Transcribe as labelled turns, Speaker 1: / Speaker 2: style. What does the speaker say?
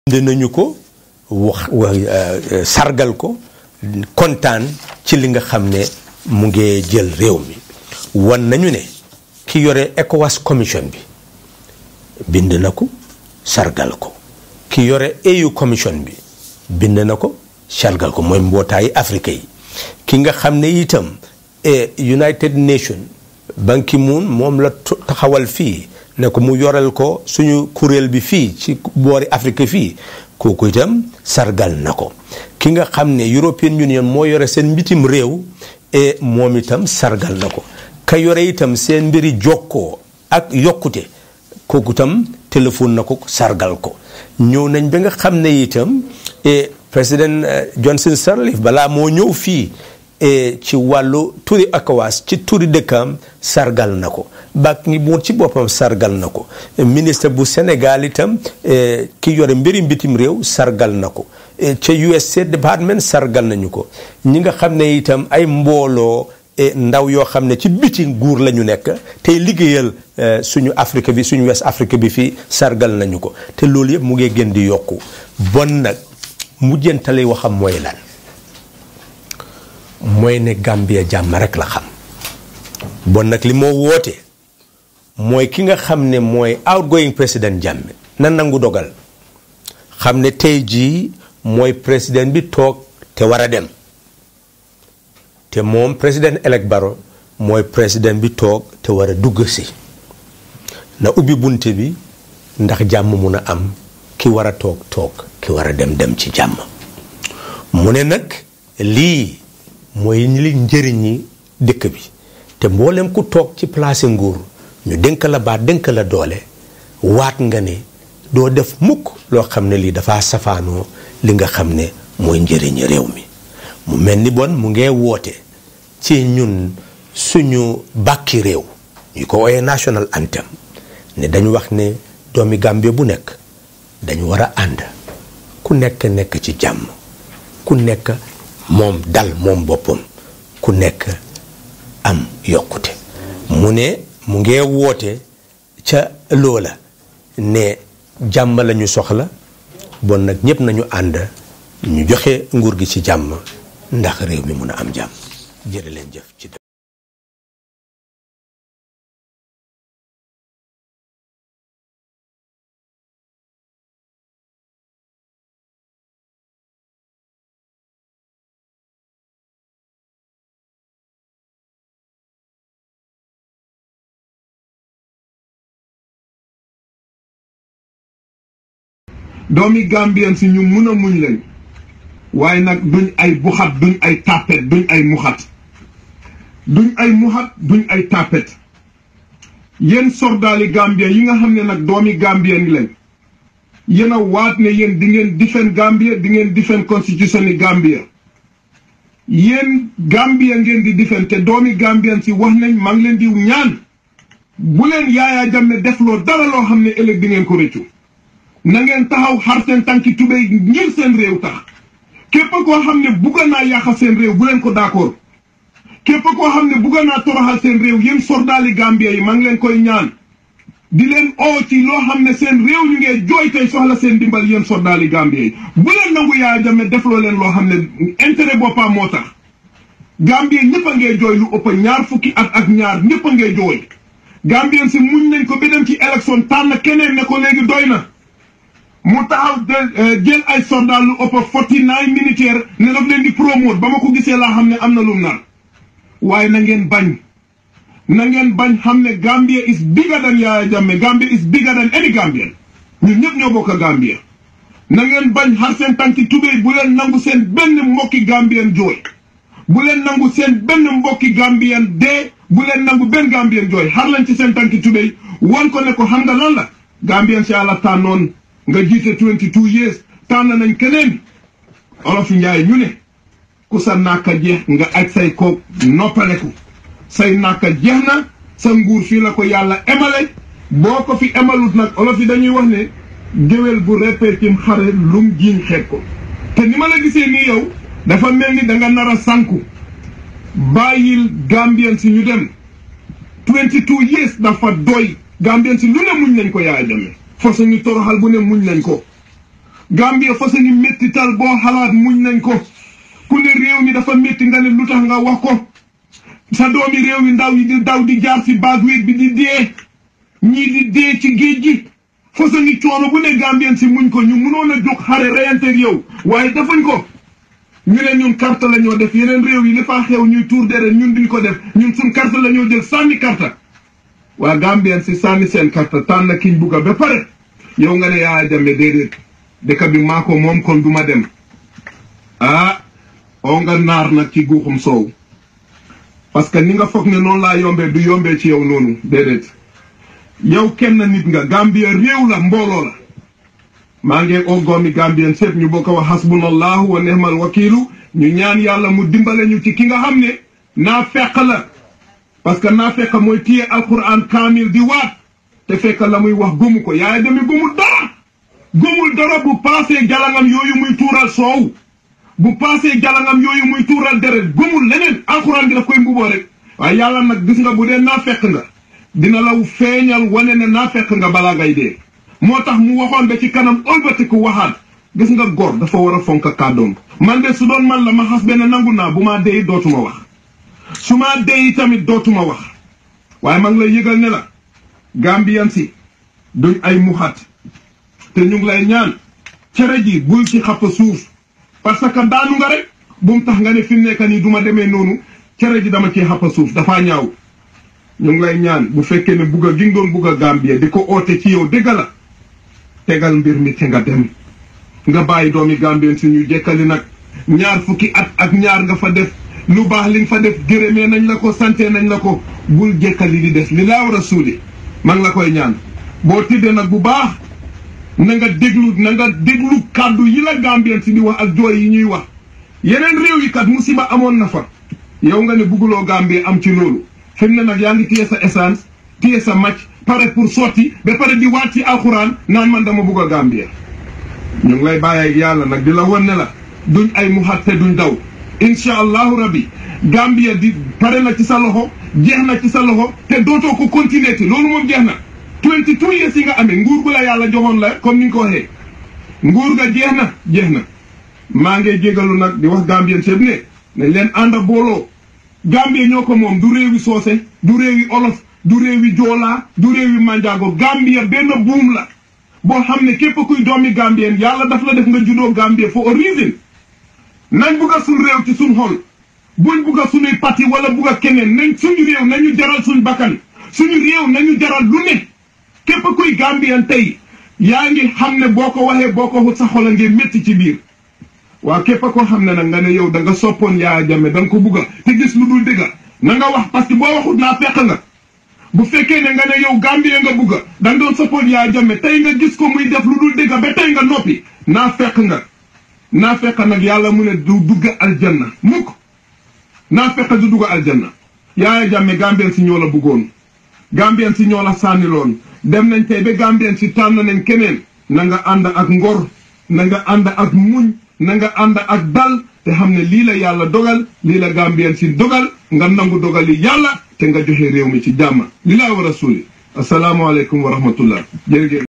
Speaker 1: bind nañu ko wax sargal ko kontaan ci li nga xam ne mu ngi jël réew mi wan nañu ne ki yore ECOWAS commission bi bind na ko sargal ko ki yore AU commission bi bind na ko sargal ko mooy mbootaayu Afrique yi ki nga xam ne itam United Nations Ban Ki-moon moom la taxawal fii ne ko mu yoreel ko suñu kuréel bi fii ci boori Afrique fii kooku itam sargal na ko ki nga xam ne European Union moo yore seen mbitim réew e moom itam sargal na ko ka yore itam seen mbiri jokkoo ak yokkute kooku itam téléphone na ko sargal ko ñëw nañ ba nga xam ne itam e président Johnson Sirleaf balaa moo ñëw fii ci wàllu turi ECOWAS ci turi dëkkam sargal na ko bak ngi mu ci boppam sargal na ko ministre bu Sénégal itam ki yore mbiri mbitim réew sargal na ko ca US State Department sargal nañu ko ñi nga xam ne itam ay mbooloo ndaw yoo xam ne ci biti nguur la ñu nekk tey liggéeyal suñu Afrique bi suñu West Afrique bi fii sargal nañu ko te loolu yëpp mu ngi gën di yokku bon nag mujjantali waxam mooy lan mooy ne Gambia jàmm rek la xam bon nag li moo woote mooy ki nga xam ne mooy outgoing président Jammeh na nangu dogal xam ne tey jii mooy président bi toog te war a dem te moom président elect Barrow mooy président bi toog te war a dugg si na ubbi bunte bi ndax jàmm mun a am ki war a toog toog ki war a dem dem ci jàmm mu ne nag lii mooy li njëriñi dëkk bi te mboolem ku toog ci place nguur ñu dénk la baat dénk la doole waat nga ne doo def mukk loo xam ne lii dafa safaanoo li nga xam ne mooy njëriñi réew mi mu mel ni bon mu ngee woote ci ñun suñu bàkki réew ñu ko woowee national anthem ne dañu wax ne doomi Gambie bu nekk dañu war a ànd ku nekk nekk ci jàmm ku nekk moom dal moom boppam ku nekk am yokkute mu ne mu ngee woote ca loola ne jàmm lañu soxla bon nag ñépp nañu ànd ñu joxe nguur gi ci jàmm ndax réew mi mun a am jàmm jërë leen jëf ci
Speaker 2: doomi Gambien si ñu mun a muñ lañ waaye nag duñ ay buxat duñ ay tàppet duñ ay muxat duñ ay muxat duñ ay tàppet yéen sordaali Gambien yi nga xam ne nag doomi Gambien lañ yéen a waat ne yéen di ngeen defend Gambia di ngeen defend constitution yi Gambia yéen Gambia ngeen di defend te doomi Gambien si wax nañ maa ngi leen di ñaan bu leen Yaya Jammeh defloo dara loo xam ne ëllëg di ngeen ko rëccu na ngeen taxaw xar seen tànki tubéy ngir seen réew tax képp koo xam ne bugg naa yàqal seen réew bu leen ko d'accord képp koo xam ne bugg naa toroxal seen réew yéen sordaali Gambia yi maa ngi leen koy ñaan di leen oo ci loo xam ne seen réew ñu ngee jooy tey soxla seen dimbal yéen sordaali Gambia yi bu leen nangu Yaya Jammeh defloo leen loo xam ne intérêt boppam moo tax Gambia ñëpp a ngee jooy lu ëpp ñaar fukki at ak ñaar ñëpp a ngee jooy Gambien si muñ nañ ko ba dem ci élection tànn keneen ne ko léegi doy na mu taxaw jël ay soldat lu ëpp forty nine militaire ne daf leen di promote ba ma ko gisee laa xam ne am na lu mu naan waaye na ngeen bañ na ngeen bañ xam ne Gambia is bigger than Yaya Jammeh Gambia is bigger than any Gambian ñun ñëpp ñoo bokk Gambia na ngeen bañ xar seen tànki tubéy bu leen nangu seen benn mbokki Gambien jooy bu leen nangu seen benn mbokki Gambien dee bu leen nangu benn Gambien jooy xar leen ci seen tànki tubéy wan ko ne ko xam nga lan la Gambien si àlla tànnoon nga jiite 22 years tànn nañ keneen olof njaay ñu ne ku sa nàkka jeex nga aj say koog noppaleku say nàkka jeex na sa nguur fii la ko yàlla emale boo ko fi emalut nag olof yi dañuy wax ne géwél bu répétim xare lum jiiñ xeet ko te ni ma la gisee nii yow dafa mel ni da nga nar a sànku bàyyil gambien si ñu dem 22 years dafa doy gambien si lu ne muñ nañ ko Yaya Jammeh force ñu toroxal bu ne muñ nañ ko Gambia fa sañu méttital boo xalaat muñ nañ ko ku ne réew mi dafa métti nga ne lu tax nga wax ko sa doomi réew mi ndaw yi di daw di jaar si baag wéeg bi di dee ñii di dee ci géej gi fa sañu coono bu ne Gambien si muñ ko ñu mënoon a jóg xare reyanteeg yow waaye defuñ ko ñu ne ñun carte la ñoo def yeneen réew yi li faa xew ñuy tuur deret ñun duñ ko def ñun suñ carte la ñoo jël sànni carte waa Gambien si sànni seen carte tànn kiñ bugga ba pare yow nga ne Yaya Jammeh déedéet dëkk bi maa ko moom kon duma dem ah oo nga naar nag ci guuxum soow parce que ni nga foog ne noonu laa yombee du yombee ci yow noonu déedéet yow kenn nit nga Gambia réew la mbooloo la maa ngi oo goomi Gambien seet ñu bokk wax hasbunallahu wa nehmal wakiilu ñu ñaan yàlla mu dimbale ñu ci ki nga xam ne naa fekk la parce que naa fekk mooy téye alquran kaamil di waat te fekk la muy wax gëmu ko Yaya Jammeh gëmul dara gëmul dara bu paasee jalangam yooyu muy tuural soow bu paasee jalangam yooyu muy tuural deret gëmul leneen alquran gi daf koy mbuboo rek waaye yàlla nag gis nga bu dee naa fekk nga dina la feeñal wane ne naa fekk nga balaa ngay dee moo tax mu waxoon ba ci kanam ëlbatiku waxaat gis nga góor dafa war a fonk kàddoom man de su doon man la ma xas benn nangu naa bu maa dee dootuma wax su maa dee tamit dootuma wax waaye ma ngi lay yëgal ne la Gambian si duñ ay muxat te ñu ngi lay ñaan cere ji bul ci xappa suuf parce que daanu nga rek bu mu tax nga ne fi mu nekk nii du ma demee noonu cere ji dama ciy xappa suuf dafaa ñaaw ñu ngi lay ñaan bu fekkee ne bugg a gi nga doon bugg a Gambie di ko oote ci yow dëgg la tegal mbir mi te nga dem nga bàyyi doomi Gambien si ñu jekkali nag ñaar fukki at ak ñaar nga fa def lu baax li nga fa def gërëmee nañ la ko sante nañ la ko bul jekkali di des li laa war a suuli maa ngi la koy ñaan boo tiddee nag bu baax na nga déglu na nga déglu kàddu yi la Gambien si di wax ak jooy yi ñuy wax yeneen réew yi kat musiba amoon na fa yow nga ne bugguloo Gambie am ci loolu fi mu ne nag yaa ngi téye sa essence téye sa macc pare pour sotti ba pare di waat ci alxuraan naan man dama bugg a Gambie ñu ngi lay bàyyi ak yàlla nag di la wan ne la duñ ay muxat te duñ daw incha allahu rabbi Gambie di pare na ci sa loxo jeex na ci sa loxo te dootoo ko continuer ti loolu moom jeex na 22 years yi nga amee nguur gu la yàlla joxoon la comme ni nga ko waxee nguur ga jeex na jeex na maa ngi jégalu nag di wax Gambien seet ne nañ leen ànd booloo Gambie ñoo ko moom du réewi soose du réewi olof du réewi joolaa du réewi manjaago Gambia benn buum la boo xam ne képp kuy doomi Gambien yàlla daf la def nga juddoo Gambie for a reason nañ bugg a suñ réew ci suñ xol buñ bugg a suñuy parti wala bugg a keneen nañ suñu réew nañu jaral suñ bakkan suñu réew nañu jaral lu ne képp kuy Gambien tey yaa ngi xam ne boo ko waxee boo ko xut sa xol a ngeen métti ci biir waa képp koo xam ne nag nga ne yow da nga soppoon Yaya Jammeh da nga ko bugg a te gis lu dul dëgga na nga wax parce que boo waxut naa fekk nga bu fekkee ne nga ne yow Gambie nga bugg a da nga doon soppoon Yaya Jammeh tey nga gis ko muy def lu dul dëgga ba tey nga noppi naa fekk nga naa fekk nag yàlla mu ne du dugg aljanna mukk naa fekk du dugg aljanna Yaya Jammeh Gambien si ñoo la buggoon Gambien si ñoo la sànniloon dem nañ tey ba Gambien si tànn nañ keneen na nga ànd ak ngor na nga ànd ak muñ na nga ànd ak dal te xam ne lii la yàlla dogal lii la Gambien si dogal nga nangu dogali yàlla te nga joxe réew mi ci jàmm li laa war a suuli asalaamaaleykum wa rahmatullah jërëjëf